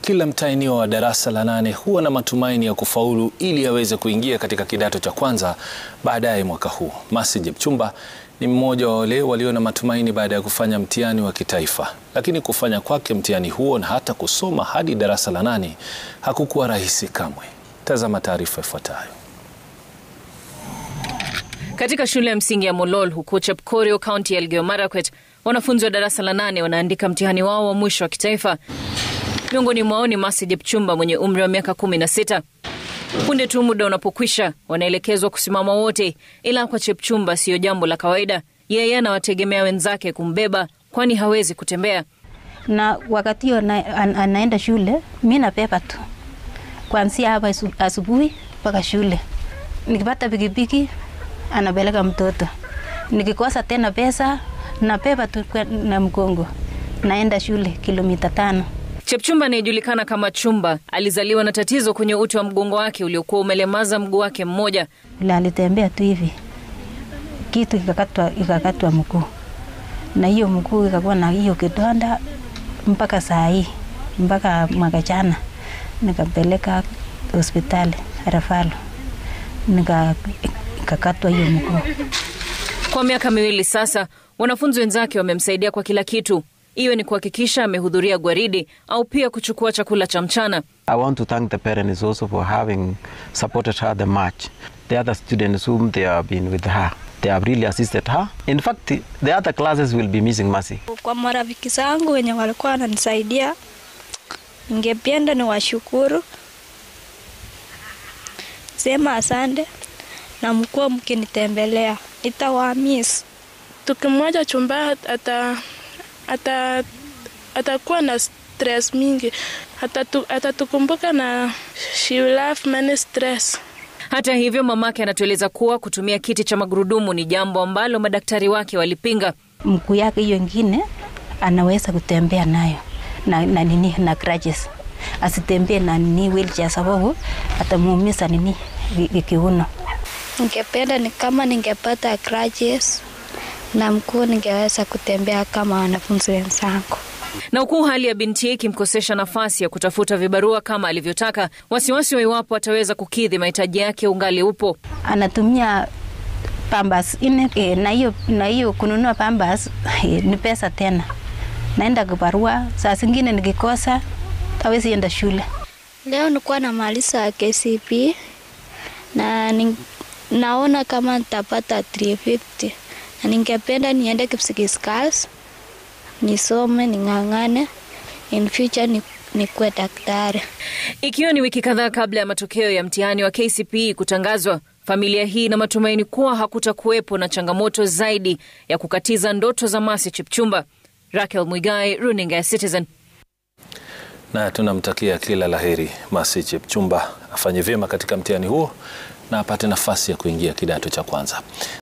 Kila mtahiniwa wa darasa la nane huwa na matumaini ya kufaulu ili aweze kuingia katika kidato cha kwanza baadaye mwaka huu. Mercy Jepchumba ni mmoja wa wale walio na matumaini baada ya kufanya mtihani wa kitaifa, lakini kufanya kwake mtihani huo na hata kusoma hadi darasa la nane hakukuwa rahisi kamwe. Tazama taarifa ifuatayo. Katika shule ya msingi ya Molol huko Chepkorio, kaunti ya Elgeyo Marakwet, wanafunzi wa darasa la nane wanaandika mtihani wao wa mwisho wa kitaifa. Miongoni mwao ni Mercy Jepchumba mwenye umri wa miaka kumi na sita. Punde tu muda unapokwisha, wanaelekezwa kusimama wote, ila kwa Chepchumba siyo jambo la kawaida. Yeye anawategemea wenzake kumbeba, kwani hawezi kutembea. na wakati hiyo ana, an, anaenda shule, mi nabeba tu kuanzia hapa asu- asubuhi mpaka shule. Nikipata pikipiki anapeleka mtoto, nikikosa tena pesa nabeba tu kwa- na mgongo, naenda shule kilomita tano. Chepchumba anayejulikana kama Chumba alizaliwa na tatizo kwenye uti wa mgongo wake uliokuwa umelemaza mguu wake mmoja. Vile alitembea tu hivi, kitu ikakatwa, ikakatwa mguu, na hiyo mguu ikakuwa na hiyo kidonda mpaka saa hii, mpaka mwaka jana nikampeleka hospitali Rafalo, nika ikakatwa hiyo mguu. Kwa miaka miwili sasa, wanafunzi wenzake wamemsaidia kwa kila kitu, iwe ni kuhakikisha amehudhuria gwaridi au pia kuchukua chakula cha mchana. I want to thank the parents also for having supported her the much. The other students whom they have been with her, they have really assisted her. In fact, the other classes will be missing Mercy. Kwa marafiki zangu wenye walikuwa wananisaidia, ningependa ni washukuru, sema asante na mkuwa mkinitembelea, nitawaamiss. tukimwacha chumba ata, ata, atakuwa na stress mingi atatu, atatukumbuka na she will have many stress Hata hivyo, mamake anatueleza kuwa kutumia kiti cha magurudumu ni jambo ambalo madaktari wake walipinga. Mguu yake hiyo ingine anaweza kutembea nayo na, na nini na crutches, asitembee na nini wheelchair, sababu atamuumiza nini vi- vi- kiuno. Ningependa ni kama ningepata crutches na mkuu, ningeweza kutembea kama wanafunzi wenzangu. Na huku hali ya binti ikimkosesha nafasi ya kutafuta vibarua kama alivyotaka, wasiwasi wa iwapo ataweza kukidhi mahitaji yake ungali upo. anatumia pambas ine e, na hiyo na hiyo kununua pambas e, ni pesa tena. Naenda kibarua, saa zingine nikikosa hawezi enda shule. Leo nilikuwa namaliza KCP na ning, naona kama nitapata 350 na ningependa niende Kipsigis Girls nisome, ning'ang'ane, in future ni, nikuwe daktari. Ikiwa ni wiki kadhaa kabla ya matokeo ya mtihani wa KCPE kutangazwa, familia hii ina matumaini kuwa hakutakuwepo na changamoto zaidi ya kukatiza ndoto za Mercy Chepchumba. Raquel Mwigai, runinga ya Citizen. Na tunamtakia kila laheri Mercy Jepchumba afanye vyema katika mtihani huo na apate nafasi ya kuingia kidato cha kwanza.